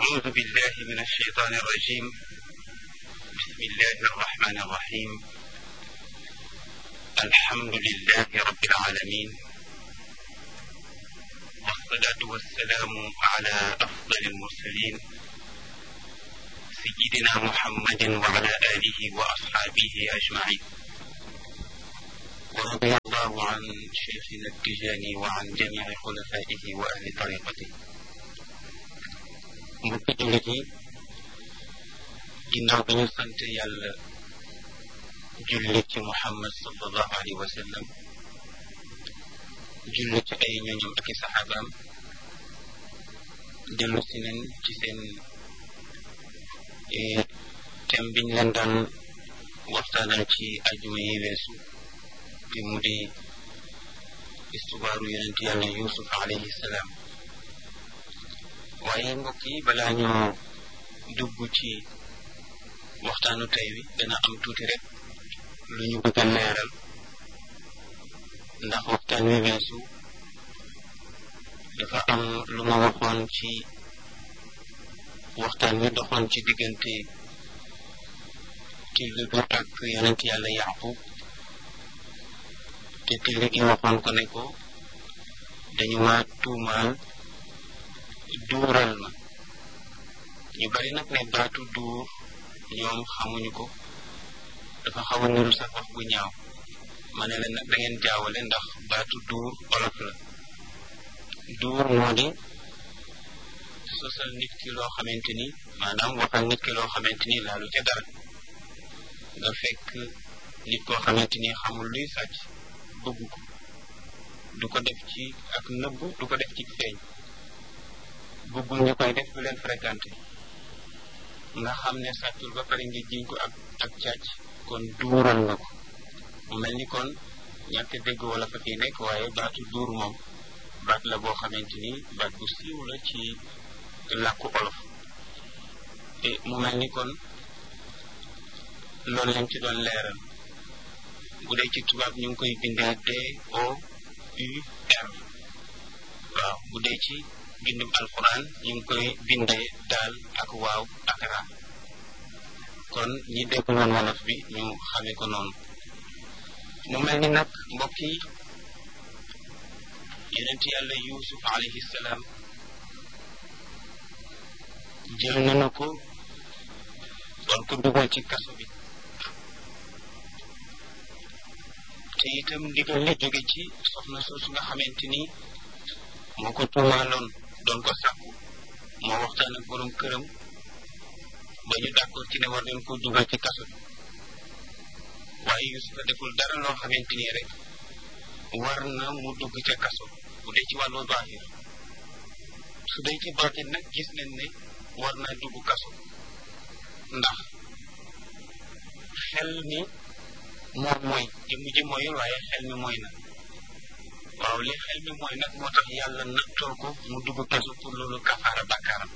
أعوذ بالله من الشيطان الرجيم بسم الله الرحمن الرحيم الحمد لله رب العالمين والصلاة والسلام على أفضل المرسلين سيدنا محمد وعلى آله وأصحابه أجمعين ورضي الله عن شيخنا التجاني وعن جميع خلفائه وأهل طريقته mbokki jullit yi ginnaaw bi ñu sant yàlla julli ci muhammad sallallahu alayhi wa sallam julli ci ay ñooñam ak i saxaabaam dellu si nen ci seen thème biñ leen daan waxtaanal ci ajuma yi weesu bi mu di istubaaru yonent yàlla yusuf alayhi salaam waaye mbokk yi balaa ñoo dugg ci waxtaanu tey wi dana am tuuti rek lu ñu bëgg a leeral ndax waxtaan wi weesu dafa am lu ma waxoon ci waxtaan wi doxoon ci diggante till bi ak yonent yàlla yaqub te till gi waxoon ko ne ko dañu ma tuumaal duural ma ñu bari nag ne baatu duur ñoom xamuñu ko dafa xaw a niru sax wax bu ñaaw ma ne leen nag da ngeen jaawale ndax baatu duur olof la duur moo di sosal nit ki loo xamante ni maanaam waxal nit ki loo xamante ni laalu ca dara nga fekk nit koo xamante ni xamul luy sàcc bëgg ko du ko def ci ak nëbbu du ko def ci feeñ bëggul ñu koy def du leen fréquenté nga xam ne sàccul ba pare nga jiñ ko ak ak càcc kon duural nga ko mu mel ni kon ñàkk dégg wala fa fi nekk waaye baatu duur moom baat la boo xamante ni baat bu siiw la ci làkku olof te mu mel ni kon loolu lañ ci doon leeral bu dee ci tubaab ñu ngi koy bindee D O U R waaw bu dee ci bindum alquran ñu ngi koy bindee daal ak waaw ak ra kon ñi déggul woon wolof bi ñu xamee ko noonu mu mel ni nag mbokk yi yonent yàlla yusuf alayhi salaam jël nañu ko doon ko dugal ci kaso bi te itam ndigal li jóge ci soxna soosu nga xamante ni moo ko tuumaaloon doon ko sàkku moo waxtaan ak borom këram ba ñu d'accord ci ne war nañ ko dugal ci kaso bi waaye Yusufa deful dara loo xamante ni rek war na mu dugg ca kaso bu dee ci wàllu zahir su dee ci baatin nag gis nañ ne war naa dugg kaso ndax xel mi moom mooy jëmm ji mooyul waaye xel mi mooy na waaw li xel mi mooy nag moo tax yàlla nattoo ko mu dugg kaso pour loolu kafaara bàkkaaram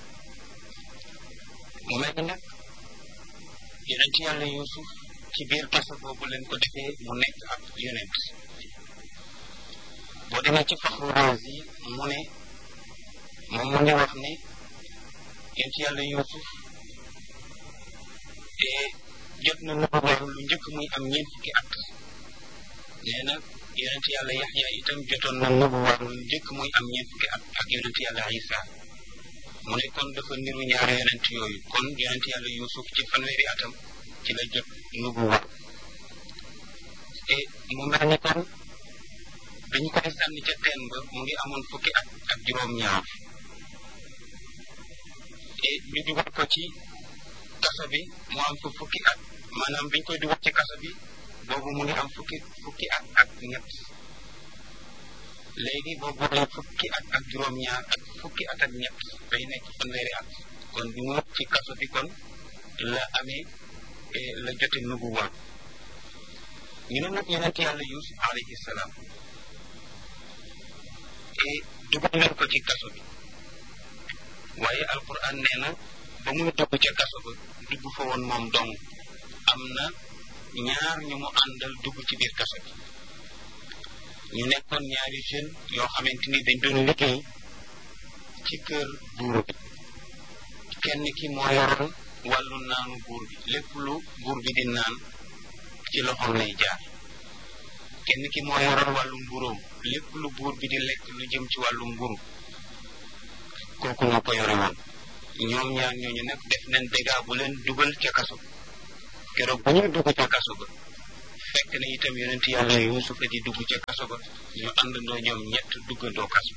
mu mel ni nag yonent yàlla yusuf ci biir kaso boobu leen ko defee mu nekk ab yonent boo demee ci faxru razi mu ne moom mu ngi wax ne yonent yàlla yusuf te jot na lu waru lu njëkk muy am ñeent fukki at nee na yonent yàlla yaxya itam jotoon na nubu waru lu njëkk muy am ñeent fukki at ak yonent yàlla isa mu ne kon dafa niru ñaari yonent yooyu kon yonent yàlla yusuf ci fanweeri atam ci la jot nubu waru te mu mel ni kon dañu koy sànni ca teen ba mu ngi amoon fukki at ak juróom-ñaar te ñu dugal ko ci kaso bi mu am fa fukki at maanaam biñ koy dugal ci kaso bi boobu mu ngi am fukki fukki at ak ñett léegi boobu boole fukki at ak juróom-ñaar ak fukki at ak ñett day nekk fanweeri at kon bi mu ci kaso bi kon la amee la jote nubu waat ñu ne nag yonent yàlla yusuf alayhi salaam et dugal nañ ko ci kaso bi waaye alquran nee na ba muy dugg ca kaso ba dugg fa woon moom dong am na ñaar ñu mu àndal dugg ci biir kaso bi ñu nekkoon ñaari jeune yoo xamante ni dañ doon liggéey ci kër buur bi kenn ki moo yoroon wàllu naanu buur bi lépp lu buur bi di naan ci loxoom lay jaar kenn ki moo yoroon wàllu mburóom lépp lu buur bi di lekk lu jëm ci wàllu mburu kooku moo ko yore woon ñoom ñaar ñooñu nag def nañ dégâts bu leen dugal ca kaso keroog bu ñuy dugg ca kaso ba fekk na itam yonent yàlla yuusufa di dugg ca kaso ba ñu àndandoo ñoom ñett duggandoo kaso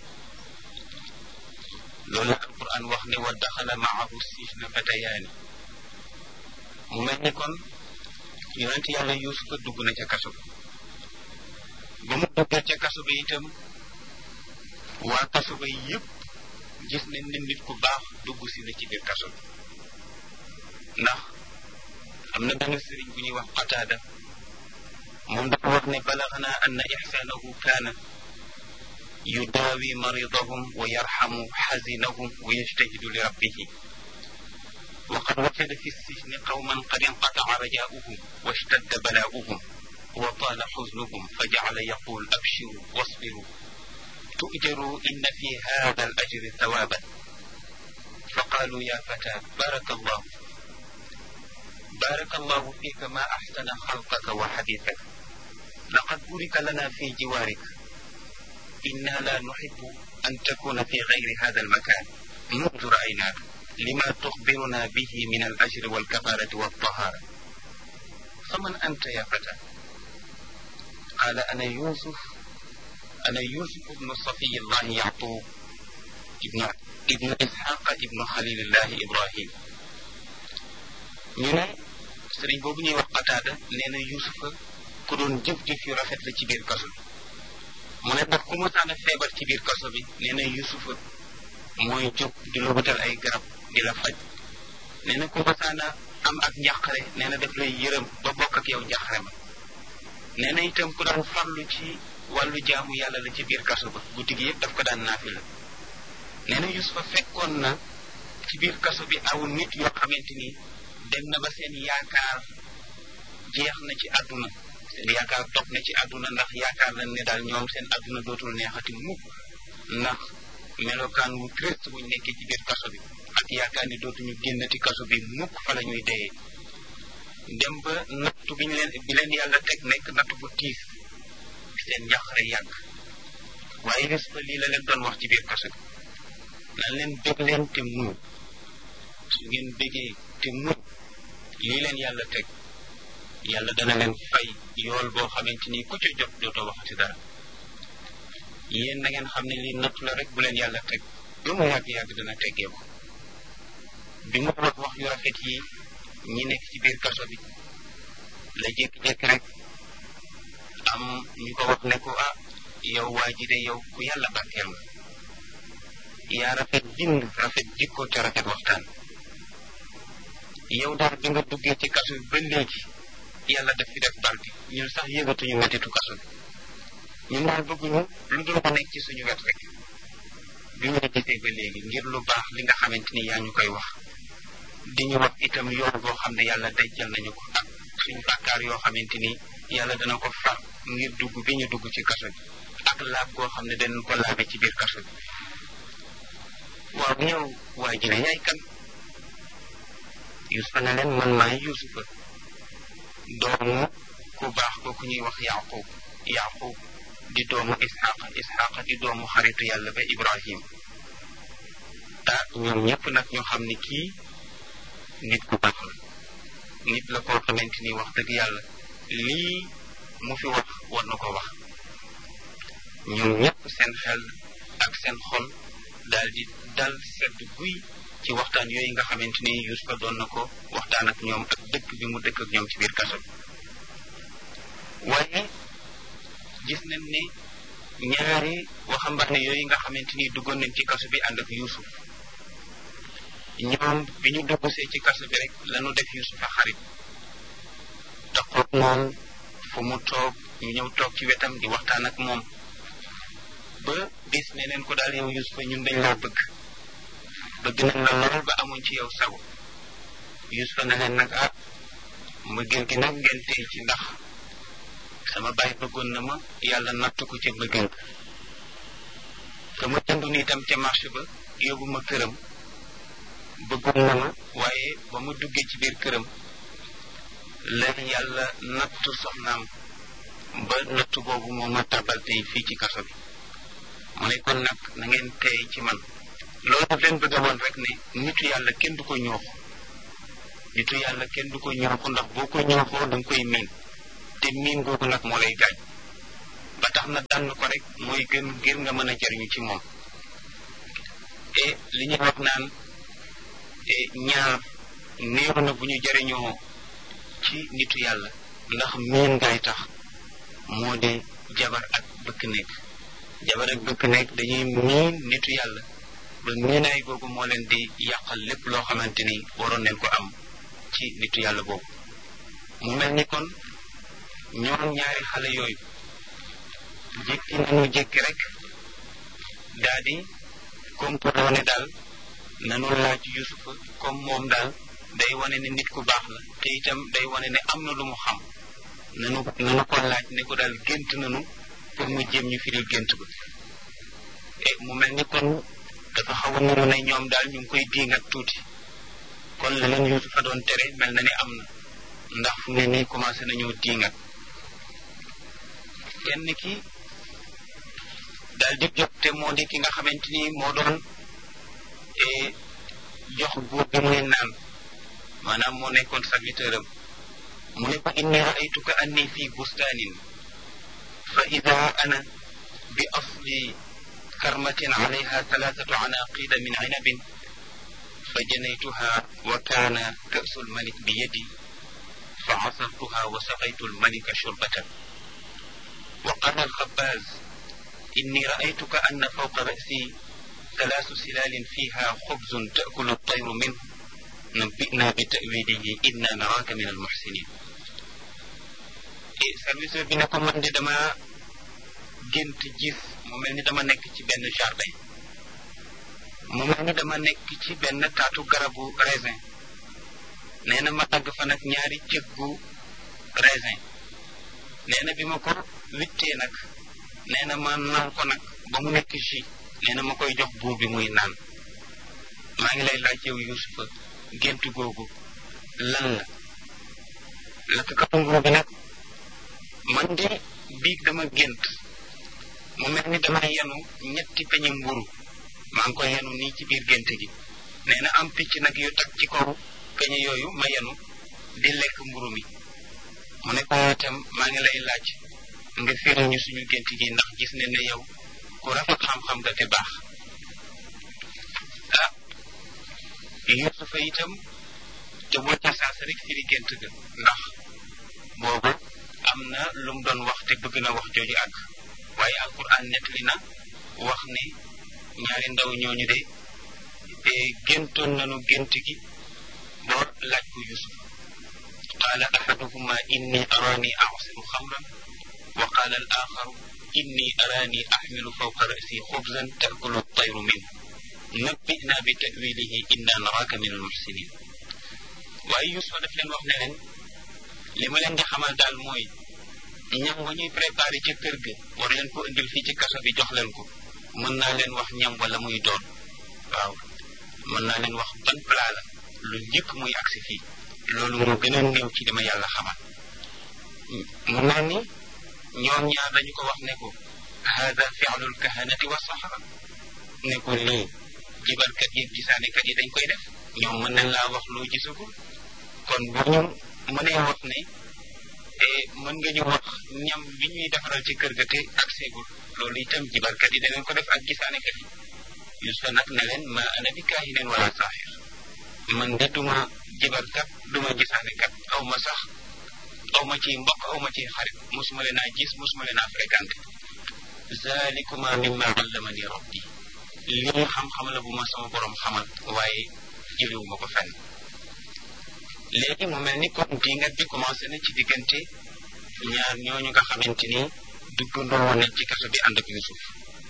loolu alquran wax ne wa daxala maahu sijna fatayaani mu mel ni kon yonent yàlla yuusufa dugg na ca kaso ba ba mu duggee ca kaso ba itam waa kaso ba yëpp gis nañ ne nit ku baax dugg si na ci biir kaso bi ndax am na benn sëriñ bu ñuy wax qataada moom dafa wax ne balaxna anna ixsaanahu kaana yudaawi maridahum wa yarxamu xazinahum wa yajtahidu li rabbihi wa qad wajada fi sijni qawman qad inqataca rajaauhum wa ishtadda balaauhum wa taala xusnuhum fa jacala yaqul abshiru wasbiru tu'jaru inna fi hada al ajri thawaban fa qaalu ya fata baraka allah بارك الله فيك ما أحسن خلقك وحديثك لقد بورك لنا في جوارك إنا لا نحب أن تكون في غير هذا المكان منذ رأيناك لما تخبرنا به من الأجر والكفارة والطهارة فمن أنت يا فتى قال أنا يوسف أنا يوسف بن صفي الله يعقوب ابن ابن إسحاق ابن خليل الله إبراهيم ñu ne sëriñ boobu ñuy wax qataada nee na yusufa ku doon jëf-jëf yu rafet la ci biir kaso bi mu ne ndax ku masaan a feebar ci biir kaso bi nee na yusufa mooy jóg di la wutal ay garab di la faj nee na ku masaan a am ak njàqare nee na daf lay yërëm ba bokk ak yow njàqare ma nee na itam ku daan farlu ci wàllu jaamu yàlla la ci biir kaso ba guddi gi yëpp daf ko daan naafi la nee na yusufa fekkoon na ci biir kaso bi aw nit yoo xamante ni dem na ba seen yaakaar jeex na ci àdduna seen yaakaar topp na ci àdduna ndax yaakaar nañ ne daal ñoom seen àdduna dootul neexati mukk ndax melokaan wu triste buñ nekkee ci biir kaso bi ak yaakaar ni dootuñu génnati kaso bi mukk fa la ñuy deyee dem ba nattu bi ñu leen bi leen yàlla teg nekk nattu bu tiis seen njàqare yàgg waaye gis fa lii la leen doon wax ci biir kaso bi nan leen bég leen te muñ su ngeen bégee te muñ lii leen yàlla teg yàlla dana leen fay yool boo xamante ni ku ca jot dootoo waxati dara yéen na ngeen xam ne lii nattu la rek bu leen yàlla teg lu mu yàgg-yàgg dana teggee ko bi mu wax wax yu rafet yi ñi nekk ci biir kaso bi la jékki-jékki rek am ñu ko wax ne ko ah yow waa ji de yow ku yàlla barkeel nga yaa rafet bind rafet jikko te rafet waxtaan yow daal bi nga duggee ci kaso bi ba léegi yàlla daf fi def barke ñun sax yëgatuñu mettitu kaso bi ñun daal bëgguñu lu dul ko nekk ci suñu wet rek bi ñu la gisee ba léegi ngir lu baax li nga xamante ni yaa ñu koy wax di ñu wax itam yoon boo xam ne yàlla dencal nañu ko ak suñu bàkkaar yoo xamante ni yàlla dana ko far ngir dugg bi ñu dugg ci kaso bi ak laab goo xam ne danañ ko laabe ci biir kaso bi waaw ñëw waa ji ne yaay kan yusufa ne leen man maay yusufa doomu ku baax ko ku ñuy wax yaqub yaqub di doomu isxaqa isxaqa di doomu xaritu yàlla ba ibrahim ah ñoom ñëpp nag ñu xam ni kii nit ku baax la nit la koo xamante ni wax dëgg yàlla lii mu fi wax war na ko wax ñoom ñëpp seen xel ak seen xol daal di dal sedd guy ci waxtaan yooyu nga xamante ni Yusufa doon na ko waxtaan ak ñoom ak dëkk bi mu dëkk ak ñoom ci biir kaso bi waaye gis nañ ne ñaari waxambaane yooyu nga xamante ni duggoon nañ ci kaso bi ànd ak Yusuf ñoom bi ñu duggsee ci kaso bi rek lañu def Yusufa xarit taxoog moom fu mu toog ñu ñëw toog ci wetam di waxtaan ak moom ba bis ne leen ko daal yow Yusufa ñun dañ laa bëgg bëgg nañ la lool ba amuñ ci yow sago Yusufa ne leen nag ah mbëggeel gi nag ngeen tey ci ndax sama baay bëggoon na ma yàlla natt ko ca mbëggeel ka ma jëndoon itam ca marché ba yóbbu ma këram bëggoon na ma waaye ba mu duggee ci biir këram la yàlla nattu soxnaam ba nattu boobu moo ma tabal tey fii ci kaso bi mu ne kon nag na ngeen tey ci man loolu daf leen bëgg a woon rek ne nitu yàlla kenn du ko ñooxu nitu yàlla kenn du ko ñooxu ndax boo ko ñooxoo da nga koy miin te miin googu nag moo lay gaañ ba tax na dànn ko rek mooy gën ngir nga mën a jariñu ci moom te li ñuy wax naan ñaar néew na bu ñu jariñoo ci nitu yàlla ndax miin ngay tax moo di jabar ak bëkk nekk jabar ak bëkk nekk dañuy miin nitu yàlla ba miinaay googu moo leen di yàqal lépp loo xamante ni waroon nañ ko am ci nitu yàlla boobu mu mel ni kon ñoom ñaari xale yooyu jékki nañu jékki rek daa di complot ne daal nanu laaj yusufa comme moom daal day wane ne nit ku baax la te itam day wane ne am na lu mu xam nanu nanu ko laaj ne ko daal gént nanu pour mu jéem ñu firil gént ba e mu mel ni kon dafa xaw a nuru ne ñoom daal ñu ngi koy diingat tuuti kon la leen yusufa doon tere mel na ni am na ndax fu ne nii commencé nañoo diingat kenn ki daal di jóg te moo di ki nga xamante ni moo doon jox buur bi muy naan maanaam moo nekkoon serviteur am mu ne ko inni raaytuka anni fi bustaanin fa ida ana bi asli karmatin alayha thalathatu anaqida min inabin fa janaytuha wa kaana ka'su lmalik bi yadi fa asartuha wa saqaytu lmalika shurbatan wa qala alxabbaz inni raaytuka anna fawqa ra'si ثلاث سلال فيها خبز تأكل الطير منه نبئنا بتأويله إنا نراك من المحسنين service bi ne ko man di dama gént gis mu mel ni dama nekk ci benn jardin mu mel ni dama nekk ci benn taatu garabu raisin nee na ma dagg fa nag ñaari cëggu raisin nee na bi ma ko wittee nag nee na ma naan ko nag ba mu nekk jus nee na ma koy jox buur bi muy naan maa ngi lay laaj yow Yusufa gént googu lan la lakkatu nguur bi nag man de biig dama gént mu mel ni dama yenu ñetti peñe mburu maa ngi koy yenu nii ci biir gént gi nee na am picc nag yu tag ci kaw peñe yooyu ma yenu di lekk mburu mi mu ne ko itam maa ngi lay laaj nga firi ñu suñu gént gi ndax gis ne ne yow ku rafet xam-xam nga te baax ah Yusufa itam te boo ca saas rek firi gént ga ndax boobu am na lu mu doon wax te bëgg na wax jooju àgg waaye alquran nettali na wax ne ñaari ndaw ñooñu de te géntoon nañu gént gi boo laaj ko Yusuf qaala ahaduhuma inni arani asiru xamran wa qaala al axaru inni arani axmilu fawqa rasi xubzan taakulu tayru min nabbina bi tawilihi inna naraka min almuxsinin waaye Yusufa daf leen wax ne leen li ma leen di xamal daal mooy ñam wa ñuy préparé ca kër ga war leen ko indil fii ci kaso bi jox leen ko mën naa leen wax ñam wala muy doon waaw mën naa leen wax ban plat la lu njëkk muy agsi fii loolu moo gën a néew ci li ma yàlla xamal mu mel ni ñoom ñaar dañu ko wax ne ko hada fi'lul kahanati wa sahara ne ko lii jibalkat yi gisaanekat yi dañ koy def ñoom mën nañ laa wax loo gisagul kon bu ñu mënee wax ne mën nga ñu wax ñam bi ñuy defaral ci kër ga te ak seegul loolu itam jibalkat yi danañ ko def ak gisaanekat yi Yusufa nag ne leen ma ana bi kaahinin wala saaxir man de duma jibalkat duma gisaanekat aw ma sax aw ma ci mbokk aw ma ci xarit mosuma leen a gis mosuma leen a fréquenté zalikuma mimma allamani rabbi lii xam-xam la bu ma sama borom xamal waaye jëlewu ma ko fenn léegi mu mel ni kon dingat bi commencé na ci diggante ñaar ñooñu nga xamante ni duggandoo woon nañ ci kaso bi ànd ak Yusuf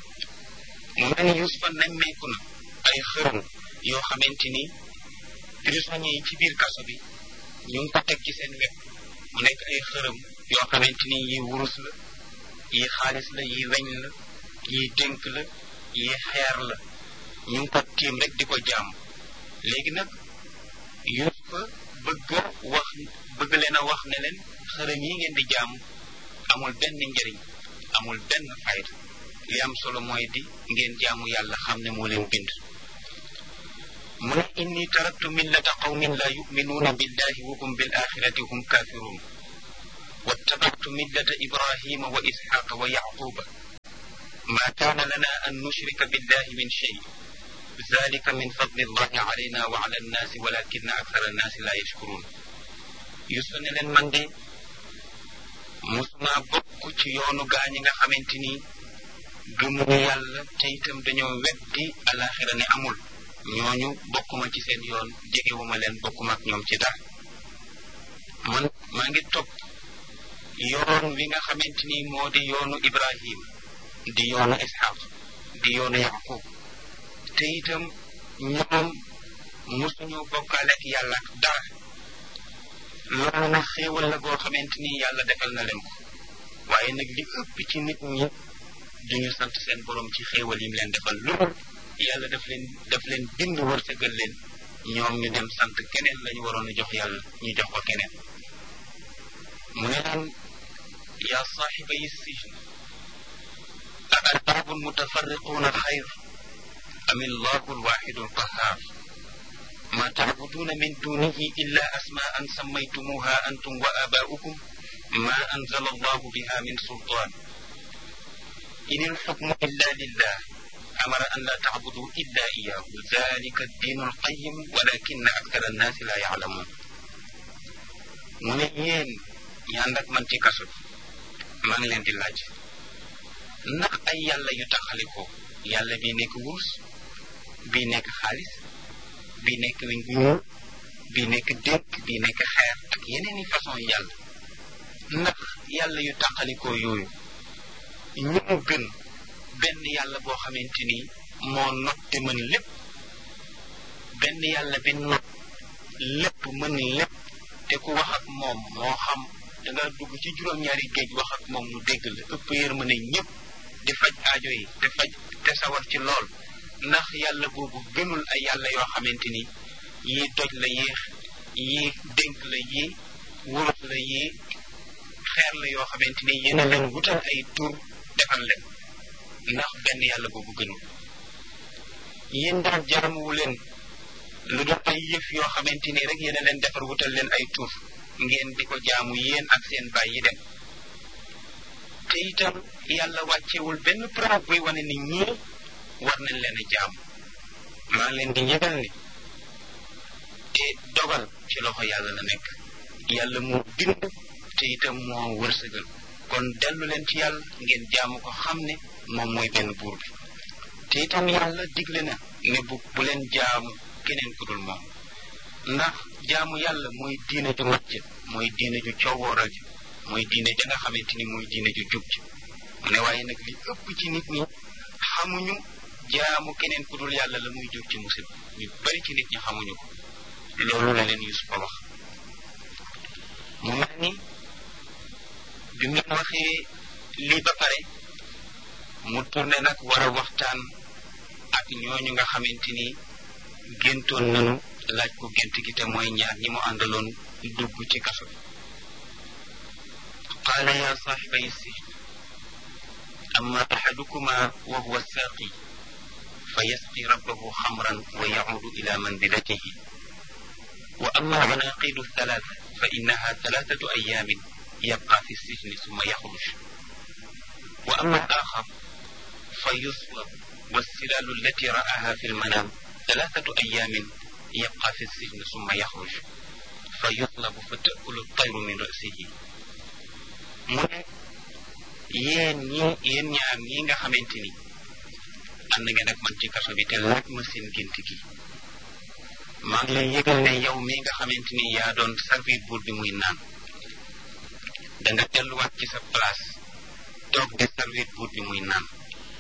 mu mel ni Yusufa nemmeeku na ay xërëm yoo xamante ni prisonniers yi ci biir kaso bi ñu ngi ko teg ci seen wet mu nekk ay xërëm yoo xamante ni yi wurus la yi xaalis la yi weñ la yi dénk la yi xeer la ñu ngi ko tiim rek di ko jaam léegi nag Yuusufa bëgg a wax bëgg leen a wax ne leen xërëm yi ngeen di jaamu amul benn njëriñ amul benn fayda li am solo mooy di ngeen jaamu yàlla xam ne moo leen bind mu ne inni taraktu millata qawmin la yuminuuna billahi wa hum bil axirati hum kafirun wattabactu millata ibrahima wa isxaqa wa yaquba ma kaana lana an nushrika billahi min shay zalika min fadli allahi alayna wa ala annaasi walakina akthara annaasi la yashkurun Yuusuf ne leen man de musuma bokk ci yoonu gaa ñi nga xamante ni gëmuñu yàlla te itam dañoo weddi alaxira ne amul ñooñu bokkuma ci seen yoon jegewuma leen bokkuma ak ñoom ci dara man maa ngi topp yoon wi nga xamante ni moo di yoonu Ibrahim di yoonu Ishaq di yoonu Yaqub te itam ñoom musuñu bokkaale ak yàlla ak dara loolu nag xéewal la goo xamante ni yàlla defal na leen ko waaye nag li ëpp ci nit ñi duñu sant seen borom ci xéewal yi mu leen defal loolu yàlla daf leen daf leen bind wërsëgal leen ñoom ñu dem sant keneen lañu waroon a jox yàlla ñu jox ko keneen mu ne leen yaa saaxiba yi sijn a arbaabun mutafarriquuna xayr am illahu alwaxidu alqahar ما تعبدون من دونه إلا أسماء سميتموها أنتم وآباؤكم ما أنزل الله بها من سلطان إن الحكم إلا لله أمر أن لا تعبدوا إلا إياه ذلك الدين القيم ولكن أكثر الناس لا يعلمون mu ne yéen ñi ànd ak man ci kaso maa ngi leen di laaj ndax ay yàlla yu taxalikoo yàlla bi nekk wurus bi nekk xaalis bi nekk weñ gu ñuul bi nekk dénk bi nekk xeer ak yeneen i façon yàlla ndax yàlla yu tàqalikoo yooyu ñu mu gën benn yàlla boo xamante ni moo not te mën lépp benn yàlla bi not lépp mën lépp te ku wax ak moom moo xam da nga dugg ci juróom-ñaari géej wax ak moom mu dégg la ëpp yërmande ñëpp di faj aajo yi te faj te sawar ci lool ndax yàlla boobu gënul ay yàlla yoo xamante ni yii doj la yii yii dénk la yii wurus la yii xeer la yoo xamante ni yéen a leen wutal ay tur defal leen ndax benn yàlla boobu gënul yéen daal jaamuwu leen lu doon ay yëf yoo xamante ni rek yéen a leen defar wutal leen ay tur ngeen di ko jaamu yéen ak seen baay yi dem te itam yàlla wàccewul benn preuve buy wane ni ñii war nañ leen a jaam maa leen di yëgal ni te dogal ci loxo yàlla la nekk yàlla moo bind te itam moo wërsëgal kon dellu leen ci yàlla ngeen jaamu ko xam ne moom mooy benn buur bi te itam yàlla digle na ne bu bu leen jaamu keneen ku dul moom ndax jaamu yàlla mooy diine ju mat ji mooy diine ju coowooral ji mooy diine ja nga xamante ni mooy diine ju jub ji mu ne waaye nag li ëpp ci nit ñi xamuñu jaamu keneen ku dul yàlla la muy jur ci musib ñu bari ci nit ñi xamuñu ko loolu la leen Yusufa wax mu mel ni bi mu leen waxee lii ba pare mu tourné nag war a waxtaan ak ñooñu nga xamante ni géntoon nañu laaj ko gént gi te mooy ñaar ñi mu àndaloon dugg ci kaso bi qaala ya saaxibay sijn amma axadukuma wa huwa saaqi fa yasqi rabbahu xamran wa yacuudu ila manzilatihi wa amma alcanaqidu althalatha fa innaha thalathatu ayaamin yabqa fi sijni summa yaxruj wa amma alaxar fa yuslab والسلال التي رآها في المنام ثلاثة أيام يبقى في السجن ثم يخرج فيطلب فتأكل الطير من رأسه mu ne yéen ñi yéen ñaar ñi nga xamante ni ànd ngeen ak man ci kaso bi te laaj ma seen gént gi maa ngi lay yëgal ne yow mi nga xamante ni yaa doon servir buur bi muy naan da nga delluwaat ci sa place toog di servir buur bi muy naan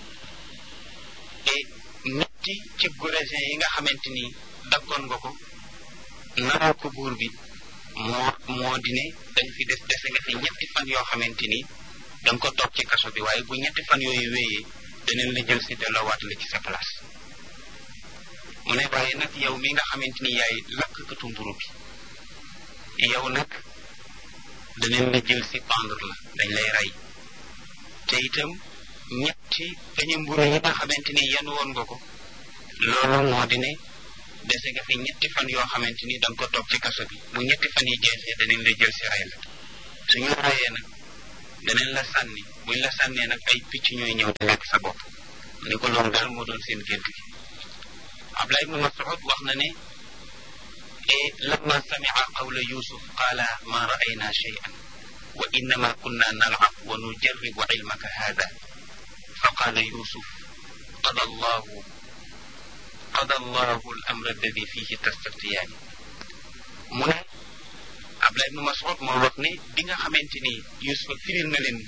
te ñetti ci gorésin yi nga xamante ni daggoon nga ko nanoo ko buur bi moo moo di ne dañ fi des dese nga fi ñetti fan yoo xamante ni da nga ko toog ci kaso bi waaye bu ñetti fan yooyu wéyee daneen la jël si delloowaat la ci sa place mu ne waaye nag yow mi nga xamante ni yaay lakkatu mburu bi yow nag danañ la jël si pendre la dañ lay rey te itam ñetti peñe mburu yi nga xamante ni yan woon nga ko loolu moo di ne dese nga fi ñetti fan yoo xamante ni da nga ko toog ci kaso bi bu ñetti fan yi jeexee danañ la jël si rey la suñu reyee nag danañ la sànni buñ la sànnee nag ay picc ñooy ñëw di lekk sa bopp ni ko loolu daal moo doon seen gént gi Abdullah ibn Mas'ud wax na ne e lamma sami'a qawla Yusuf qaala ma ra'ayna shay'an wa innama kunna nal'ab wa nujarribu ilmaka hada fa qaala Yusuf qada Allahu qada Allahu al-amra alladi fihi tastaftiyaani mu ne Abdullah ibn Mas'ud moo wax ne bi nga xamante ni Yusuf firil na leen